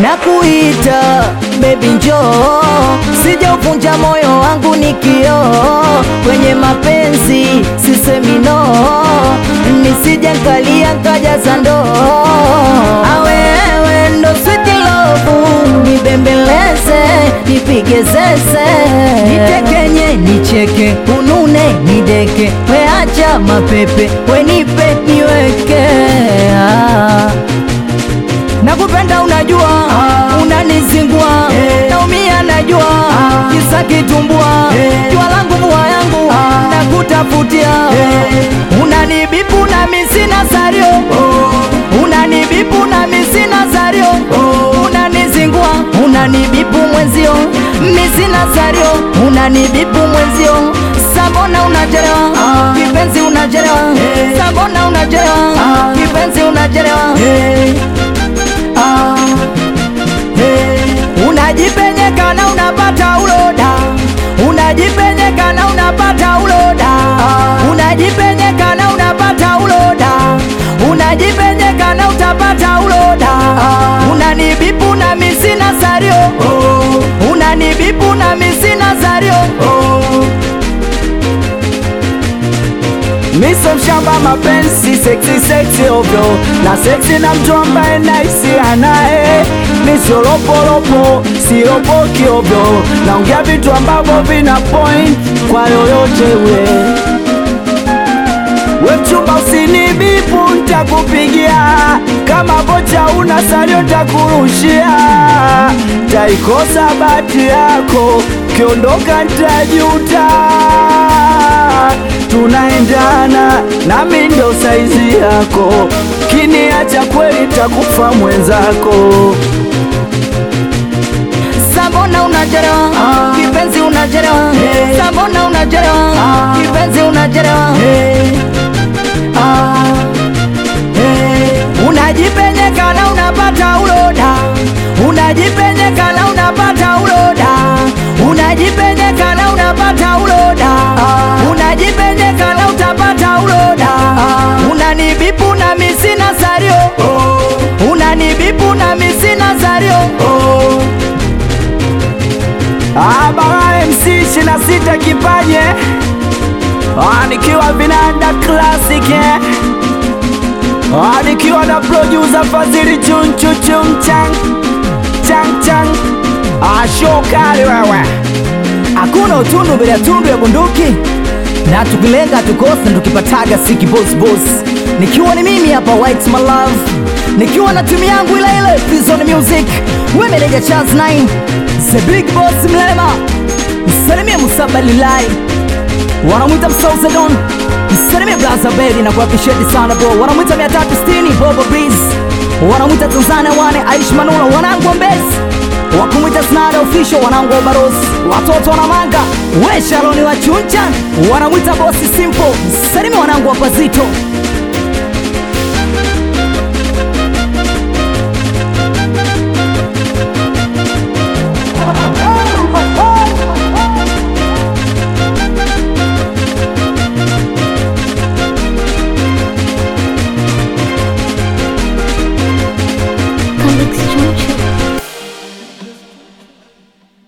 nakuita baby njoo, sijauvunja moyo wangu ni kioo, kwenye mapenzi sisemi no, nisije nkalia nkajaza ndoo, awewe ndo sweet love, nibembeleze nipige zeze, nitekenye nicheke, unune nideke, weacha mapepe, wenipe niweke ah. Nakupenda unajua, unanizingua, naumia najua, kisa kitumbua, jua langu mvua yangu, nakutafutia, unanibipu na misina sario, unanibipu na misina sario, unanizingua, unanibipu mwenzio, misina sario, unanibipu mwenzio, sabona unachelewa, kipenzi unachelewa, sabona unachelewa, kipenzi unachelewa Ah, hey. Unajipenyeka na unapata uloda, unajipenyeka na unapata uloda, unajipenyeka na unapata uloda, unajipenyeka na utapata uloda, unanibipu na misina sario, unanibipu na misina sario. Miso mshamba mapenzi sexy sexy ovyo na sexy na mtu ambaye naisi anaye Miso lopolopo siropoki ovyo naongea vitu ambavyo vina point kwa yoyote we We mchumba usinibipu ntakupigia kama bocha una salio ntakurushia taikosa bati yako kiondoka ntajuta tunaendana nami ndo saizi yako kiniacha kweli takufa mwenzako Sabona unachelewa, kipenzi unachelewa, sabona unachelewa, kipenzi unachelewa. Ah, eh. Unajipenyeka na unapata uloda, unajipenyeka na unapata uloda, unajipenyeka na unapata uloda, unajipenyeka na utapata uloda, unanibipu na misina sario, unanibipu na misina sario. Ah, Bara MC ishirini na sita kipaje Ah, nikiwa vinanda classic eh. Ah, nikiwa na producer Fadhili chun chun chun chang chang chang Ah, show kali wewe Hakuna utundu bila tundu ya bunduki, na tukilenga tukosa, tukipataga siki boss boss. Nikiwa ni mimi hapa White my love, nikiwa na timu yangu ile ile Prison Music, we meneja Charles 9 the big boss Mlema, msalimie Musabalilai, wanamwita Msauzedon, msalimie Blaza Berry na kuapishedi sana bro, wanamwita 360 Bobo Breeze, wanamwita Tanzania wane Aish Manula, wanangu wa Mbezi wakumwita Snada official wanangu wa Ubarosi, watoto wana manga we Sharoni wa Chuncha wanamwita bosi Simple, salimi wanangu wa Pazito